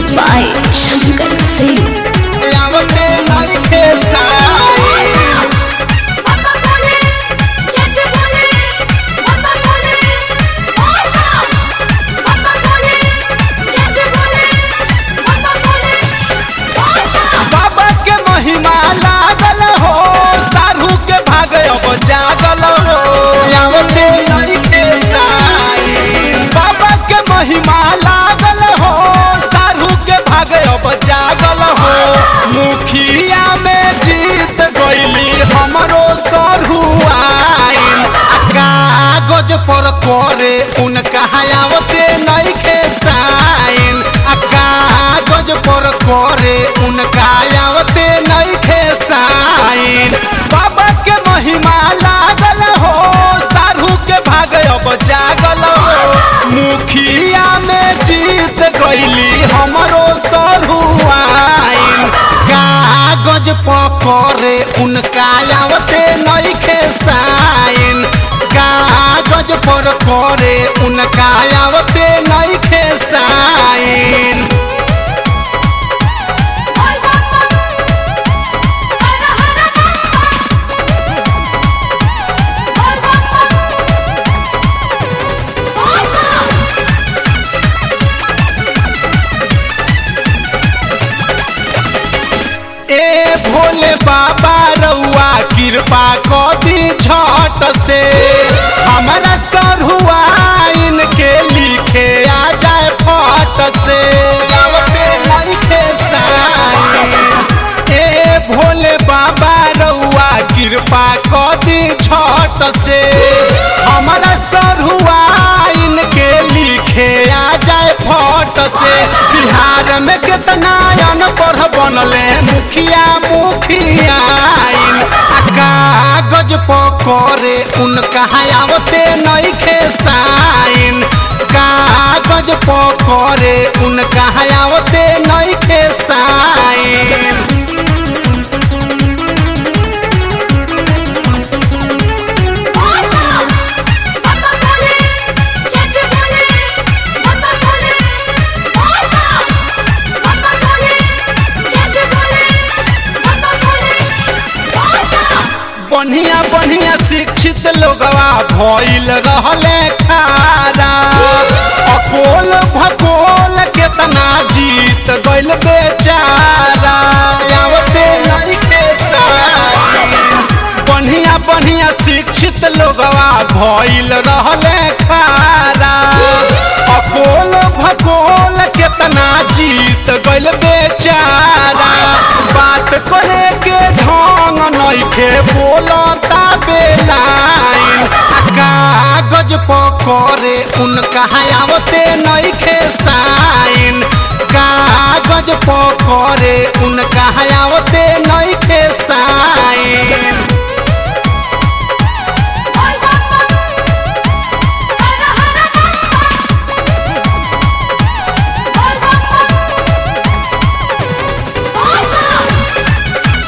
by Shankar Singh. आवते नइखे साई पापा बोले जैसे बोले पापा बोले पापा पापा बोले जैसे बोले पापा बोले पापा बाबा के महिमा लागल हो साधु के भाग अब जागल हो आवते नइखे साई बाबा के महिमा लागल हो साधु के भाग अब जागल हो मुखिया में जीत गईली हमरो सरहुआइन आ कागज पर करे उनका आवते नइखे साइन आ कागज पर करे उनका आवते नइखे साइन बाबा के महिमा लागल हो साधु के भाग अब जागल हो मुखिया में जीत गईली हमरो सरहुआइन कागज पकड़े उनका आवते नइखे साइन कागज पर करे उनका आवते नइखे साइन बोल पापा हर हर पापा बोल पापा पापा ए भोले बाबा रउआ कृपा कदी झट से हमारा सरहुआइन के लिखे आ जाए फट से आवते नइखे साइन। ए भोले बाबा रउआ कृपा कदी झट से हमारा सरहुआइन के लिखे आ जाए फट से बिहार में कितना अनपढ़ बनले मुखिया मुखियाइन आ कागज पकड़े उनका आवते नइखे साइन कागज पकड़े उनका आवते नइखे साइन पापा पापा बोले जैसे बोले पापा बोले पापा पापा बोले जैसे बोले पापा बोले पापा बढ़िया बढ़िया शिक्षित लोगवा भइल रहले खारा अकोल भकोल केतना जीत गइल बेचारा आवते नइखे साइन। बढ़िया बढ़िया शिक्षित लोगवा भइल रहले खारा अकोल भकोल केतना जीत गइल बेचारा बात करे के ढंग नइखे बोलता बेलाइन आ कागज पकड़े उनका आवते नइखे साइन कागज पकड़े उनका आवते नइखे साइन बोल पापा हर हर पापा बोल पापा पापा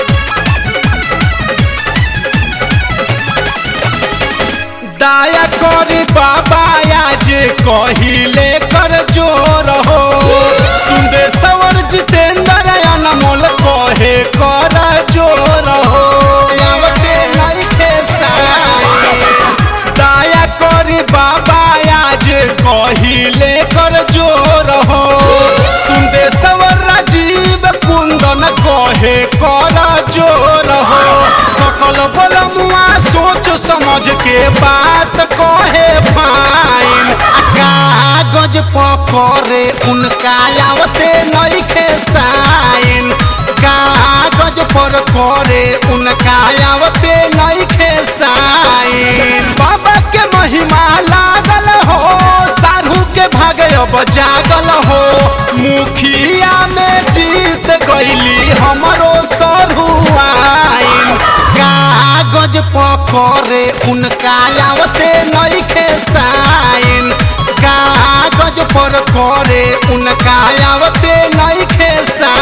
दाया करी बाबा आज कहिले कर जोर हो सुंदे सवर जितेंद्र अनमोल कहे कर जोर हो आवते नइखे साइन। दाया करी बाबा आज कहिले कर जोर हो सुंदे सवर राजीव कुंदन कहे कर जोर हो सकल बलमुआ सोच समझ के बात कहे फाइन आ कागज पकड़े उनका आवते नइखे साइन कागज पर करे उनका आवते नइखे साइन बाबा के महिमा लागल हो साधु के भाग अब जागल हो मुखिया में जीत गईली हमरो सरहुआइन कागज पकड़े उनका आवते नइखे साइन कागज पर करे उनका आवते नइखे साइन